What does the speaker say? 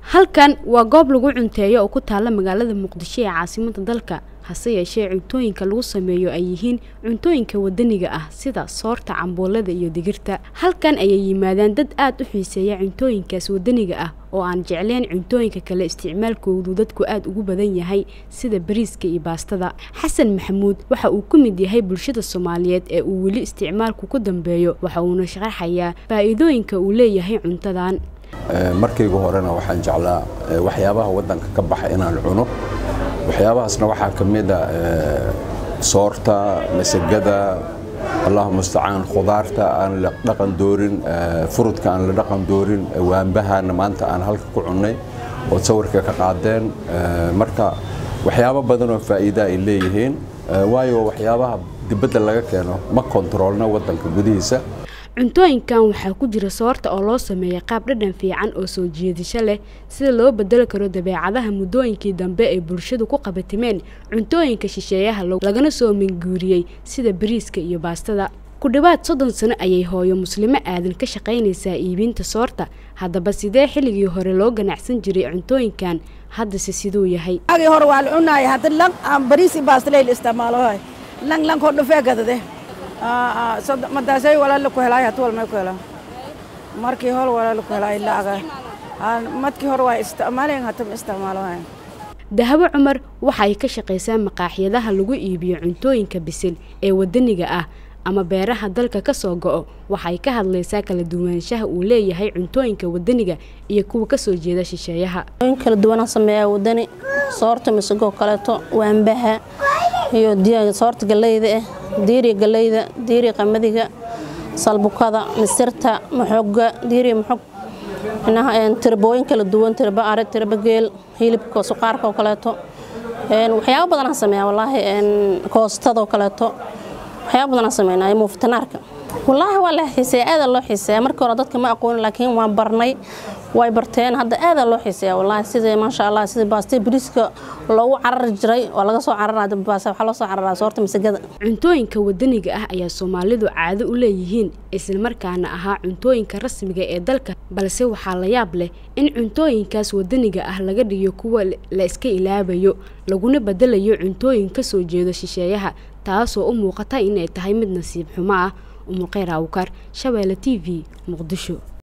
halkan waa goob lagu cunteeyo oo ku taalla magaalada muqdisho ee caasimada dalka hase yeeshee cuntooyinka lagu sameeyo ay yihiin cuntooyinka wadaniga ah sida soorta cambuulada iyo digirta halkan ayay yimaadaan dad aada u xiiseeya cuntooyinkaas wadaniga ah oo aan jecleen cuntooyinka kale isticmaalkoodu dadku aada ugu badan yahay sida bariiska iyo baastada xasan maxamuud waxa uu ka mid yahay bulshada soomaaliyeed ee uu weli isticmaalku ku dambeeyo waxa uuna sharaxayaa faa'iidooyinka uu leeyahay cuntadan markaygu horena waxaan jeclaa waxyaabaha waddanka ka baxa inaan cuno waxyaabahaasna waxaa ka mid a soorta masagada allahu mustacaan khudaarta aan la dhaqan doorin furudka aan la dhaqan doorin waambahana maanta aan halka ku cunnay ood sawirka ka qaadeen marka waxyaabo badan oo faa'iida ay leeyihiin waayo waxyaabaha dibadda laga keeno ma kontaroolna waddanka gudihiisa cuntooyinkan waxaa ku jira soorta oo loo sameeya qaab dhadhan fiican oo soo jiidasho leh sida loo bedeli karo dabeecadaha muddooyinkii dambe ay bulshadu ku qabatimeen cuntooyinka shisheeyaha lagana soo minguuriyey sida bariiska iyo baastada ku dhowaad soddon sano ayay hooyo muslimo aadan ka shaqaynaysaa iibinta soorta haddaba sidee xilligii hore loo ganacsan jiray cuntooyinkan haddase siduu yahay hore waa la cunaay hadda lang bariis iyo baastaley la isticmaalo lang lang koo dhufee gadade madaasay walaala ku helaay hatu walmay ku helaa markii hore walaala ku helaay laaga madkii hore waa isticmaaleen hata ma isticmaalo dahabo cumar waxa ay ka shaqaysaa maqaaxyadaha lagu iibiyo cuntooyinka bisil ee wadaniga ah ama beeraha dalka ka soo go'o waxay ka hadlaysaa kala duwanaanshaha uu leeyahay cuntooyinka wadaniga iyo kuwa ka soo jeeda shisheeyaha kala duwanaan sameeyaa wadani soorta misagoo kaleeto waambaha iyo soorta galeyda ah diiriga galeyda diiriga qamadiga salbukada misirta maxoga diiriga maxog tirbooyin kala duwan tirba are tirba geel hilibka suqaarka oo kaleeto waxyaabo badanaan sameeyaa wallaahi koostadoo kaleeto waxyaabo badanaan sameynaa muufitanaarka wallaahi waa la xiiseeya aada loo xiiseeya markii hore dadka ma aqoonin laakiin waan barnay way barteen hadda aada loo xiiseeya wallaahi sidii maasha allah sidii baastay bariiska loogu carari jiray oo laga soo cararaya baas waxaa loo soo cararaa soorta masagada cuntooyinka wadaniga ah ayaa soomaalidu caado u leeyihiin islamarkaana ahaa cuntooyinka rasmiga ee dalka balse waxaa la yaab leh in cuntooyinkaas wadaniga ah laga dhigo kuwa la iska ilaabayo laguna bedelayo cuntooyin ka soo jeedo shisheeyaha taasoo u muuqata inay tahay mid nasiib xumo ah umulkheyr awkar shabeelle t v muqdisho